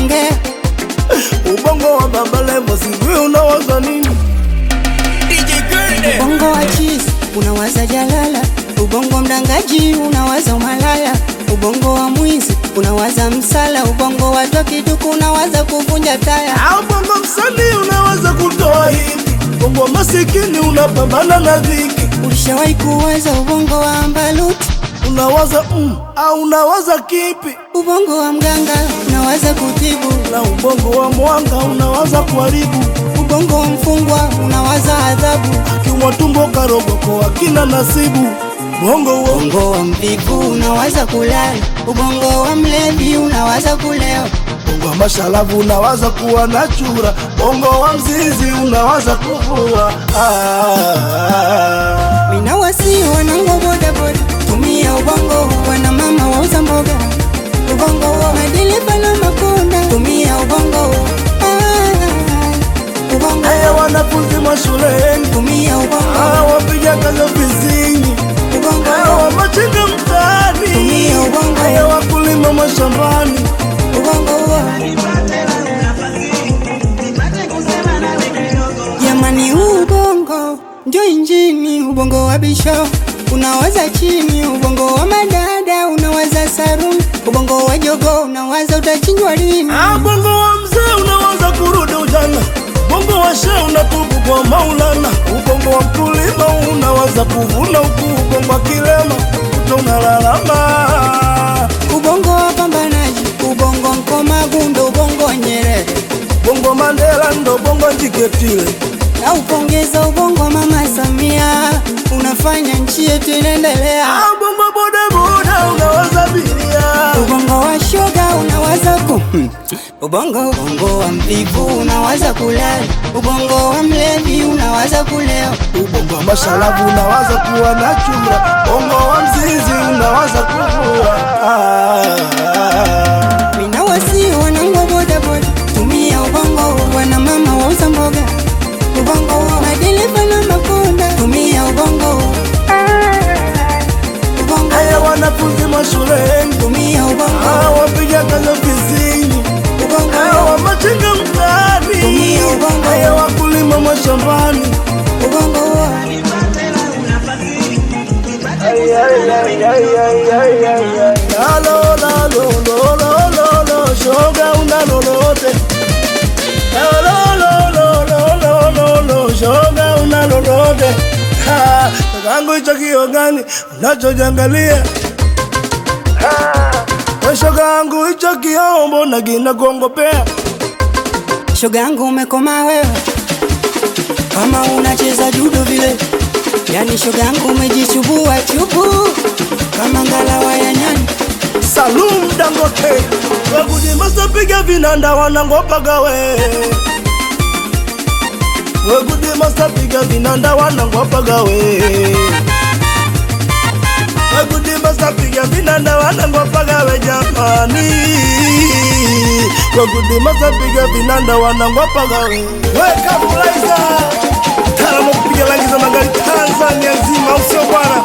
anaongea ubongo wa baba levo sijui unawaza nini ubongo wa chizi unawaza jalala ubongo mdangaji unawaza umalaya ubongo wa mwizi unawaza msala ubongo wa tokiduku unawaza kuvunja taya au bongo msanii unawaza kutoa hivi bongo masikini unapambana na dhiki ulishawahi kuwaza ubongo wa ambaluti unawaza mm, au unawaza kipi ubongo wa mganga unawaza kutibu na ubongo wa mwanga unawaza kuharibu ubongo wa mfungwa unawaza adhabu akiwa tumbo karogoko akina nasibu bongo uongo ubongo wa mvivu unawaza kulala ubongo wa mlevi unawaza kulewa bongo wa mashalavu unawaza kuwa na chura bongo wa mzizi unawaza kuvua ah. mina wasi wanango bodaboda tumia ubongo wana mama wauza mboga ubongo madereva na makonda tumia ubongo Ah, ubongo Haya wanafunzi mashuleni tumia ubongo ah, wapiga kazi ofisini Haya ubongo wamachinga mtaani Tumia ubongo. Haya wakulima mashambani ubongo jamani ubongo ndio injini ubongo wa bisho unawaza chini ubongo wa madada unawaza saruni ubongo wa jogo unawaza utachinjwa lini Ah, bongo wa mzee unawaza kurudi ujana bongo wa shee unatubu kwa maulana ubongo wa mkulima unawaza kuvuna huku ubongo wa kilema uto unalalama ubongo wa pambanaji ubongo mkomagu ndo ubongo wa nyerere bongo mandela ndo bongo njiketile na upongeza ubongo wa mama samia unafanya nchi yetu inaendelea Ah, bongo bodaboda unawaza biria ubongo wa shoga unawaza ku ubongo ubongo wa mvivu unawaza kulala ubongo wa mlevi unawaza kulewa ubongo wa mashalavu unawaza kuwa na chura bongo wa mzizi unawaza kuvua ah. mina wasi wanango bodaboda tumia ubongo wana mama wauza mboga ubongo madereva na makonda tumia ubongo ubongo Haya wanafunzi mashuleni tumia ubongo Ah, wapiga kazi ofisini Haya ubongo wamachinga mtaani Tumia ubongo. Haya wakulima mashambani ubongo Ay, ay, ay, ay, ay, ay, ay, ay. Lalo, lalo, lo, lo, lo, lo, shoga una lolote Lalo, lo, lo, lo, lo, lo, lo, shoga una lolote Ha, Kakangu hicho kio gani unachojangalia We shoga yangu hicho kio mbona kinakuongopea shoga yangu umekoma wewe kama unacheza judo vile yani shoga yangu umejichubua chubu kama ngalawa ya nyani Salum Dangote wekudimasa piga vinanda wanangopaga we wekudimasa piga vinanda wanangopaga we wekudimasa piga vinanda wanangopaga we jamani wekudimasa piga vinanda wanangopaga we weka fulaiza taramu kupiga rangi za magari Tanzania nzima usio bwana